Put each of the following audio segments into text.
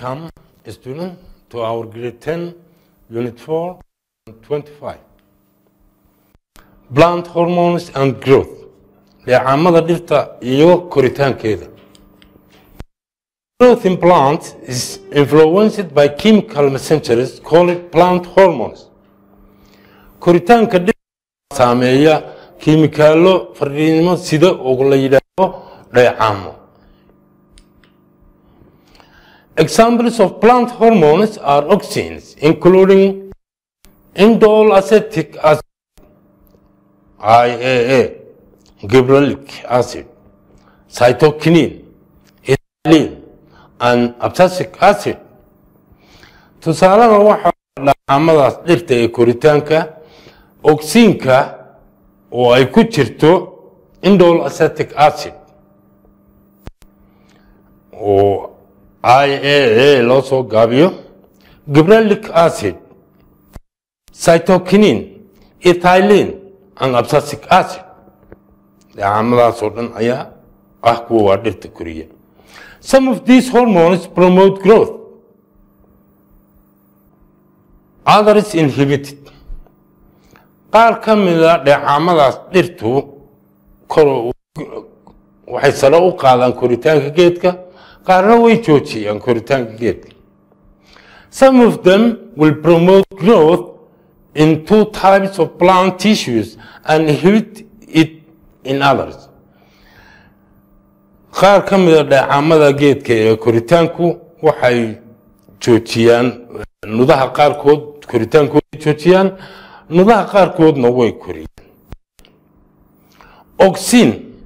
Welcome, student, to our grade 10, unit 4, 25. Plant hormones and growth. Leecamada dhirta iyo koritaankeeda. Growth in plants is influenced by chemical messengers called plant hormones. Koritaanka dhirta saameeya kiimikaalo fariimo sida oo la yidhaahdo dheecaamo. Examples of plant hormones are auxins, including indole acetic acid, IAA, gibberellic acid, cytokinin, ethylene, and abscisic acid. Tusaalada waxaa dhacaamadaas dhirta ee koritaanka oxinka oo ay ku jirto indole acetic acid oo IAA loo soo gaabiyo gibberellic acid cytokinin ethylene and abscisic acid dhacaamadaas oo dhan ayaa ah kuwa waa dhirta koriya some of these hormones promote growth others inhibited qaar ka mida dheecaamadaas dhirtu kor waxay sare u qaadaan koritaanka geedka qaarna way joojiyaan koritaanka geedka some of them will promote growth in two types of plant tissues and inhibit it in others qaar ka mida dheecaamada geedka ee koritaanku waxay joojiyaan nudaha qaarkood koritaankooda joojiyaan nudaha qaarkoodna way koriyaan oxin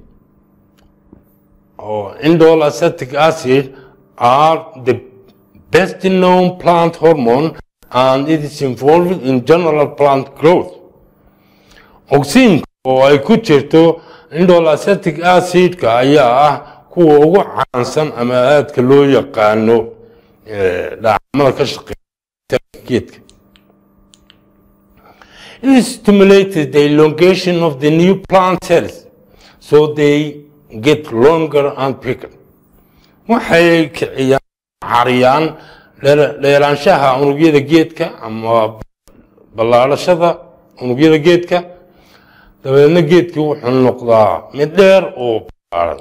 or indole acetic acid are the best known plant hormone and it is involved in general plant growth. Oxin oo ay ku jirto indole acetic acidka ayaa ah kuwa ugu caansan ama aadka loo yaqaano dhacamada ka shaqeeya geedka. It stimulated the elongation of the new plant cells so they get longer and bigger. waxay kiciyaan cariyaan dheeraanshaha unugyada geedka ama ballaadhashada unugyada geedka dabeedna geedkii wuxuu noqdaa mid dheer oo ballaaran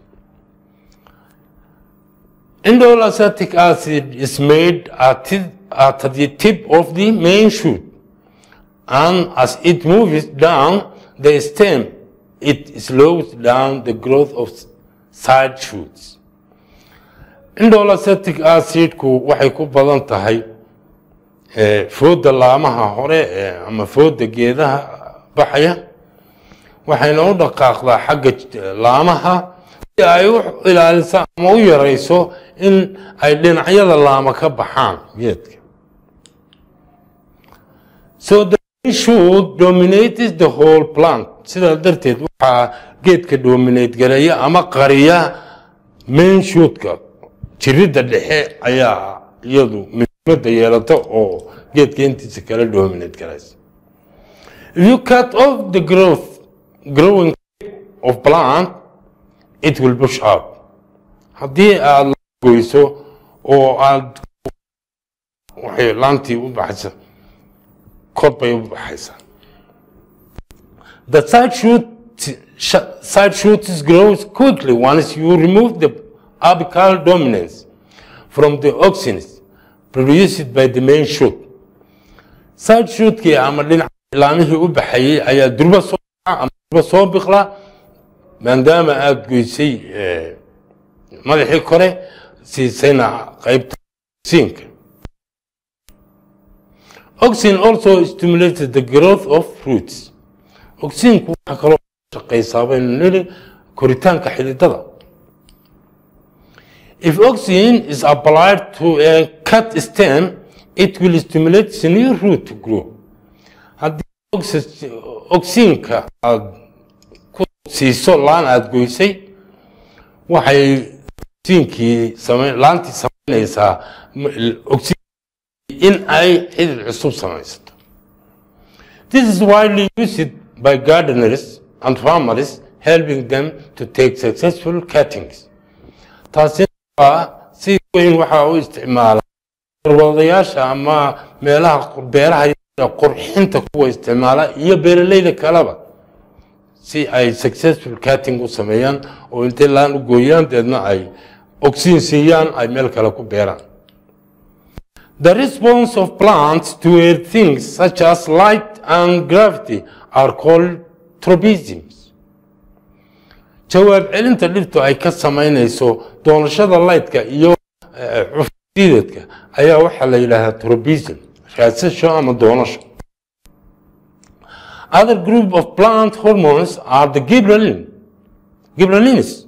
indole acetic acid is made at, at the tip of the main shoot and as it moves down the stem it slows down the growth of side shoots. Indole acetic acidku waxay ku badan tahay fooda laamaha hore ama fooda geedaha baxaya waxayna u dhaqaaqdaa xagga laamaha si ay u ilaaliso ama u yarayso in ay dhinacyada laama ka baxaan geedka. So the shoot dominates the whole plant sidaa darteed waxaa geedka dominate gareeya ama qariya main shootka jiridda dhexe ayaa iyadu muhiimadda yeelata oo geedka intiisa kala dominate garaysa if you cut off the growth growing of plant it will push out haddii aad goyso oo aad waxay laantii u baxaysa kor bay u baxaysaa the side shoot side shoots grows quickly once you remove the apical dominance from the auxins produced by the main shoot. Side shootkii ama dhinaca ilaamihii u baxayay ayaa durba soo ama durba soo biqla maadaama aada goysay madaxii kore siisayna qaybta oxinka. Oxin also stimulates the growth of fruits. Oxinku waxaa kaloo shaqaysaa baynu nili koritaanka xididada. If oxygen is applied to a cut stem, it will stimulate the new root to grow. Haddii oxygenka aad ku siiso laan aad goysay, waxay oxygenkii laantii samaynaysaa in ay xidid cusub samaysato. This is widely used by gardeners and farmers, helping them to take successful cuttings. Taasi waa si weyn waxaa u isticmaala wadayaasha ama meelaha beeraha qurxinta kuwa isticmaala iyo beeraleyda kaleba si ay successful cutting u sameeyaan oo intay laan u gooyaan deedna ay oxygen siiyaan ay meel kale ku beeraan The response of plants to earth things such as light and gravity are called tropisms. jawaab celinta dhirtu ay ka samaynayso doonashada lightka iyo cufdiidadka ayaa waxaa la yidhaahdaa tropism raadsasho ama doonasho other group of plant hormones are the gibberellin gibberellins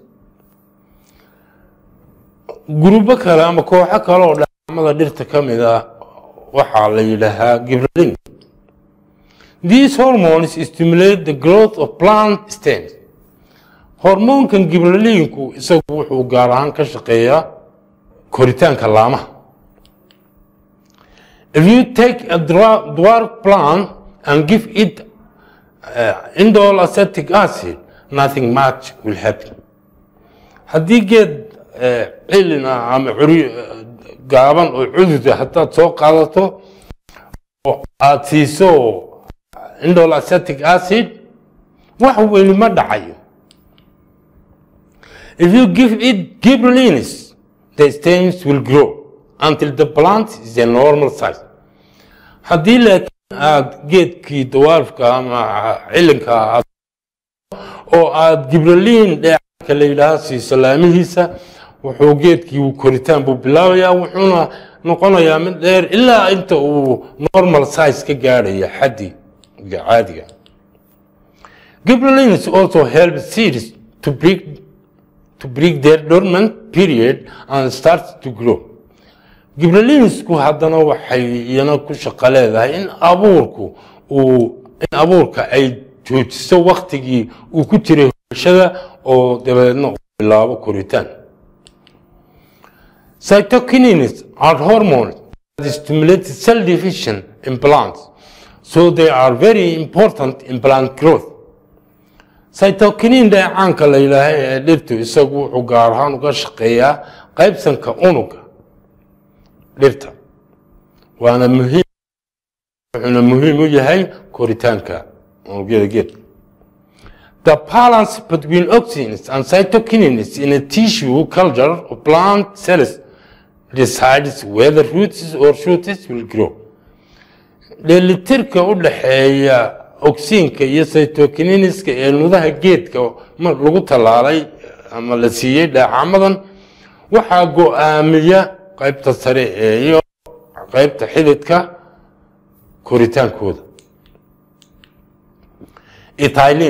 gurubo kale ama kooxo kale oo dhacamada dhirta ka mid ah waxaa la yidhaahaa gibberellin these hormones stimulate the growth of plant stems hormoonkan gibraliinku isagu wuxuu gaar ahaan ka shaqeeyaa koritaanka laamaha if you take a dwarf plant and give it uh, indole acetic acid nothing much will happen haddii geed cilin ah ama gaaban oo cududa haddaad soo qaadato oo aad siiso indole acetic acid wax weyni ma dhacayo If you give it gibberellins, the stems will grow until the plant is a normal size. haddii laakiin aad geedkii dawaarfka ama cilinka aad oo aad gibraliin dheecanka la yidhaaha siiso laamihiisa wuxuu geedkii koritaan buu bilaabayaa wuxuuna noqonayaa mid dheer ilaa inta uu normal size ka gaadhaya xaddi caadiga gibralins also help seeds to break to break their dormant period and start to grow gibralinsku haddana waxay iyana ku shaqo leedahay in abuurku uu in abuurka ay joojiso waktigii uu ku jiray hooshada oo dabeedna uu bilaabo koritaan cytokinins are hormones that stimulate cell division in plants so they are very important in plant growth cytokinin dheecaanka la yidhaaha ee dhirtu isagu wuxuu gaar ahaan uga shaqeeyaa qaybsanka unuga dhirta waana muhiim wuxuuna muhiim u yahay koritaanka unugyada geedka The balance between oxygens and cytokinins in a tissue culture of plant cells decides whether roots or shoots will grow. dheelitirka u dhaxeeya ogsiinka iyo cytokininiska ee nudaha geedka mar lagu tallaalay ama la siiyey dhaacamadan waxaa go-aamiya qaybta sare ee iyo qaybta xididka koritaankooda ethylene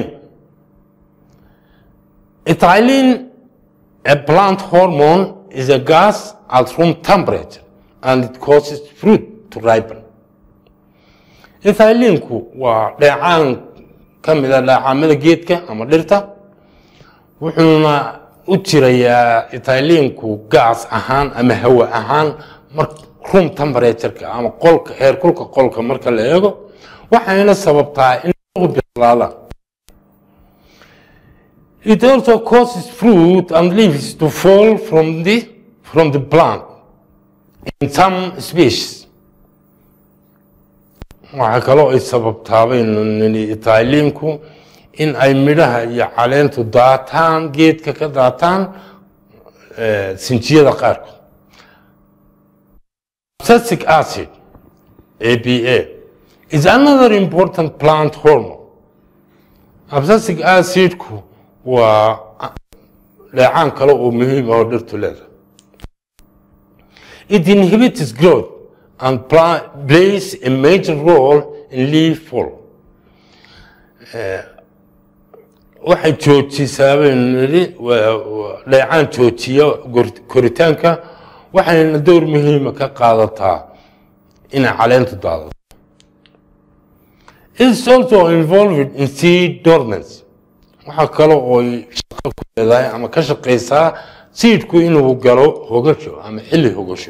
ethylene a plant hormone is a gas at room temperature and it causes fruit to ripen ethylinku waa dheecaan ka mida dheecaamada geedka ama dhirta wuxuuna u jirayaa ethylinku gaas ahaan ama hawa ahaan mar room temperatureka ama qolka heerkulka qolka marka la eego waxayna sababtaa in bislaadaan It also causes fruit and leaves to fall from the from the plant in some species. waxaa kaloo ay sababtaabaynu itaaliinku in ay midhaha iyo caleentu daataan geedka ka daataan sinjiyada qaarkood abscisic acid ABA is another important plant hormone abscisic acidku waa dheecaan kale oo muhiim ah oo dhirtu leedahay it inhibits growth and plays a major role in leaf fall. waxay joojisaa baynu nidhi dheecaan joojiya koritaanka waxayna door muhiima ka qaadataa inay caleentu daadato It's also involved in seed dormancy. waxaa kale oo shaqo ku leedahay ama ka shaqaysaa seedku inuu galo hogasho ama xilli hogasho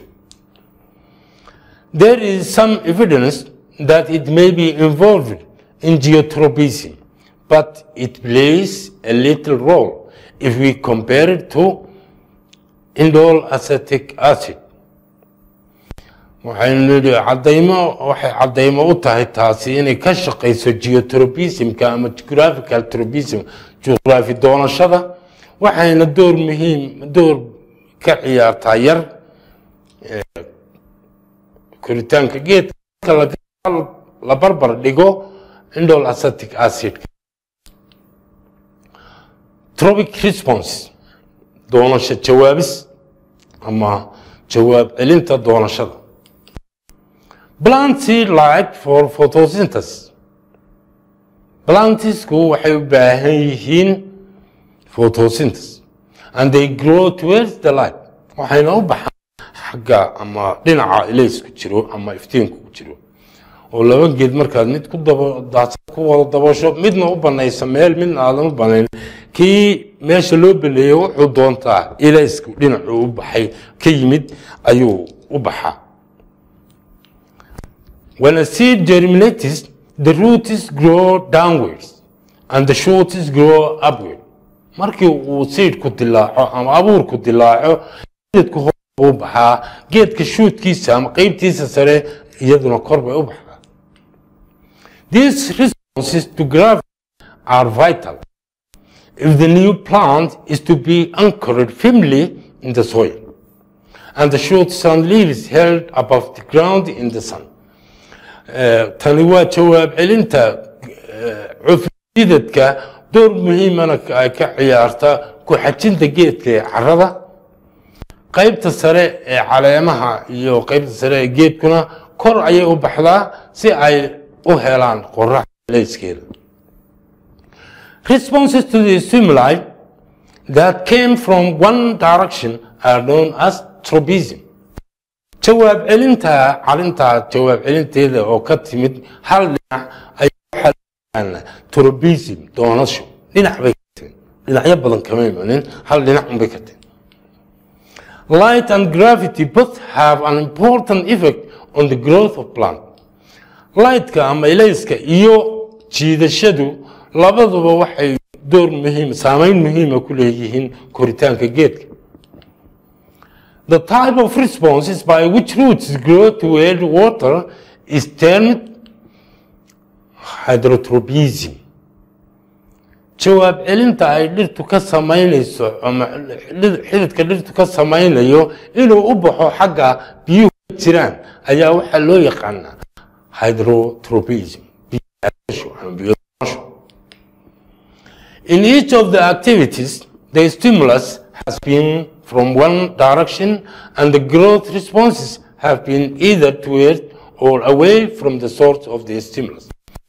there is some evidence that it may be involved in geotropism, but it plays a little role if we compare it to indol acetic acid waxaynu nidhi cadaymo waxay cadaymo u tahay taasi inay ka shaqayso geotropismka ama geographical tropism juqraafi doonashada waxayna door muhiim door ka ciyaartaa yar koritaanka geedka la barbar dhigo indol acetic acid tropic response doonasho jawaabis ama jawaab celinta doonashada planty light for photosynthesis plantisku waxay u baahan yihiin photosynthesis and they grow towards the light waxayna u baxaan xagga ama dhinaca ilaysku jiro ama iftiinku ku jiro oo laba geed markaad mid ku ku wada dabasho midna u banaysa meel midna aadan u banayn kii meesha loo baleeyey wuxuu doontaa ilaysku dhinacuu u baxay ka yimid ayuu u baxaa when a seed germinates the roots grow downwards and the shoots grow upward markii uu seedku dilaaco ama abuurku dilaaco geedku hor buu baxaa geedka shuudkiisa ama qeybtiisa sare iyaduna kor bay u baxdaa These responses to gravity are vital if the new plant is to be anchored firmly in the soil and the shoots and leaves held above the ground in the sun. tani waa jawaab celinta cufidadka door muhiimana ay ka ciyaarta ku xajinta geedka ee carrada qaybta sare ee caleemaha iyo qaybta sare ee geedkuna kor ayay u baxdaa si ay u helaan qorax leyskeeda responses to the stimuli that came from one direction are known as tropism jawaab celinta calinta jawaab celinteeda oo ka timid hal dhinac ay tropism doonasho dhinac bay ka timid dhinacyo badan kama imanin hal dhinac unbay ka timid light and gravity both have an important effect on the growth of plant lightka ama ilayska iyo jiidashadu labaduba waxay door muhiim saameyn muhiima ku leeyihiin koritaanka geedka the type of responses by which roots grow toward water is termed hydrotropism jawaab celinta ay dhirtu ka samaynayso ama xididka dhirtu ka samaynayo inuu u baxo xagga biyuhu ka jiraan ayaa waxaa loo yaqaanaa hydrotropism in each of the activities the stimulus has been from one direction and the growth responses have been either toward or away from the source of the stimulus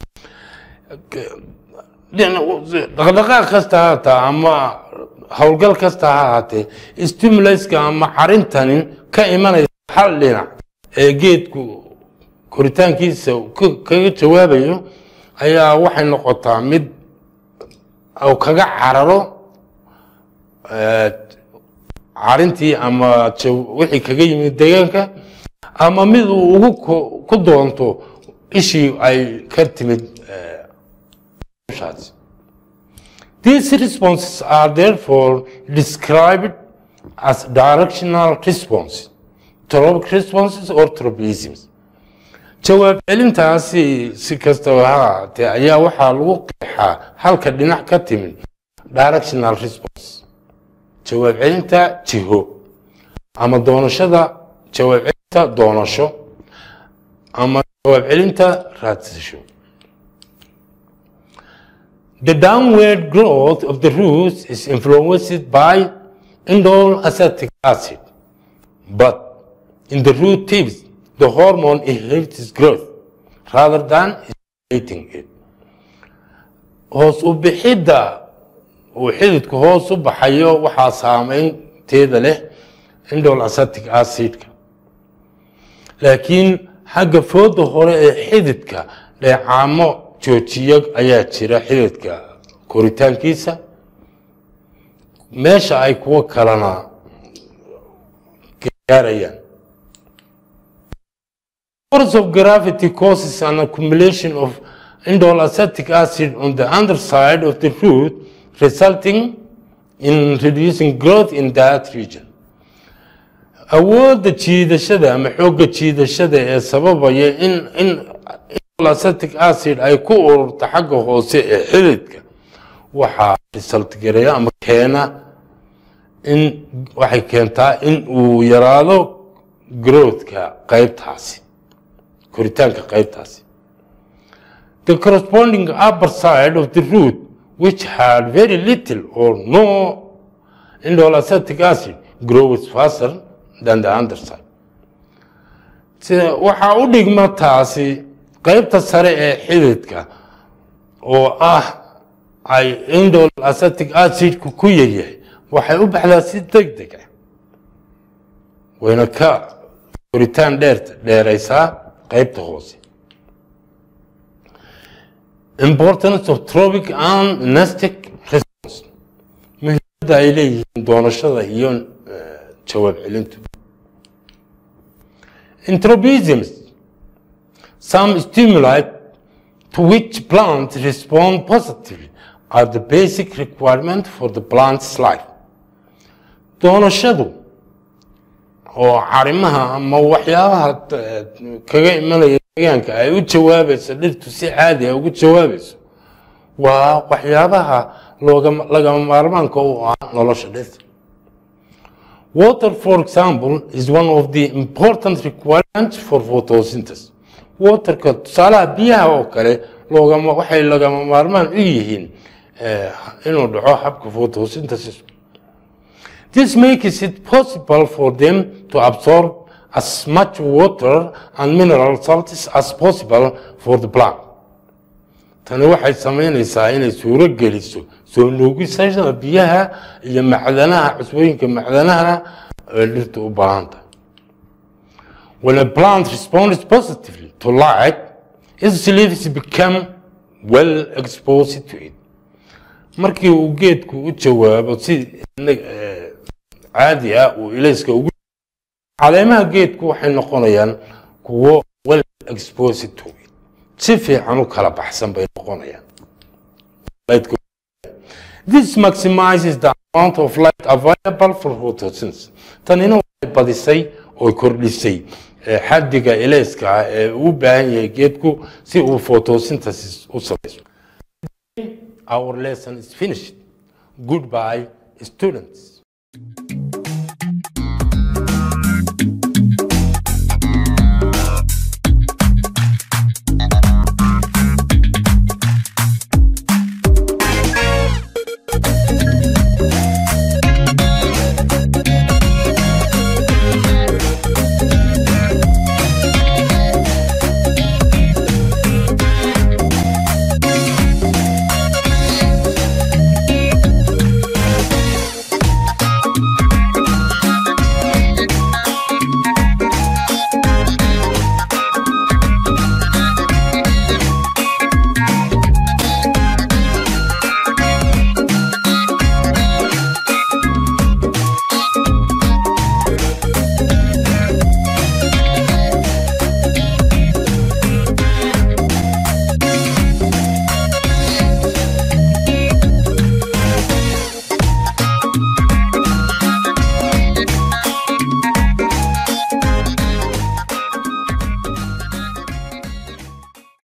dhaqdhaqaaq kasta ha hataa ama howlgal kasta ha ahaatee stimuluska ama carintanin ka imanaysa hal dhinac ee geedku koritaankiisa kaga jawaabayo ayaa waxay noqotaa mid kaga cararo carintii ama wixii kaga yimid deegaanka ama mid uu ugu ku doonto ishii ay ka timid These responses are therefore described as directional responses, tropic responses or tropisms. jawaab celintaasi si kastaba ha ahaatee ayaa waxaa lagu qeexaa halka dhinac ka timid directional response jawaab celinta jiho ama doonashada jawaab celinta doonasho ama jawaab celinta raadsasho The downward growth of the roots is influenced by indole acetic acid, but in the root tips, the hormone inhibits growth rather than stimulating it. hoos u bixidda uu xididku hoos u baxayo waxaa saameynteeda leh indole acetic acidka laakiin xagga fooda hore ee xididka dheecaamo joojiya ayaa jira xididka koritaankiisa meesha ay kuwo kalena gaarayaan force of gravity causes an accumulation of indole acetic acid on the underside of the root resulting in reducing growth in that region awoodda jiidashada ama xoogga jiidashada ee sababaya in in acetic acid ay ku ururto xagga hoose ee xididka waxaa result gareeya ama keena in waxay keentaa in uu yaraado growthka qaybtaasi koritaanka qaybtaasi the corresponding upper side of the root which had very little or no indole acetic acid grows faster than the underside sida waxaa u dhigma taasi qaybta sare ee xididka oo ah ay indole acetic acidku ku yaryahay waxay u baxdaa si deg deg ah wayna ka koritaan dheer dheeraysaa qaybta hoose importance of tropic and nestic response muhiimadda ay leeyihiin doonashada iyo jawaab celintu Entropisms, some stimuli to which plants respond positively are the basic requirement for the plant's life. Doonashadu oo carimaha ama waxyaabaha kaga imanaya deegaanka ay u jawaabayso dhirtu si caadi ah ugu jawaabayso waa waxyaabaha lagama maarmaanka u ah nolosha dhirta Water, for example, is one of the important requirements for photosynthesis. Waterka tusaalaha biyaha oo kale loogama waxay lagama maarmaan u yihiin inuu dhaco habka photosynthesis. This makes it possible for them to absorb as much water and mineral salts as possible for the plant. tani waxay samaynaysaa inay suuro geliso soo nuugisashada biyaha iyo macdanaha cusbooyinka macdanaha ee dhirta u baahan tahay when a plant responds positively to light its leaves become well exposed to it markii uu geedku u jawaabo si caadi ah uu ilayska ugu caleemaha geedku waxay noqonayaan kuwo well exposed to it si fiican u kala baxsan bay noqonayaan This maximizes the amount of light available for photosynthesis. Tanina waxay badisay oo kordhisay xaddiga ilayska ah ee uu baahan yahay geedku si uu photosynthesis u samayso. Our lesson is finished. Goodbye, students.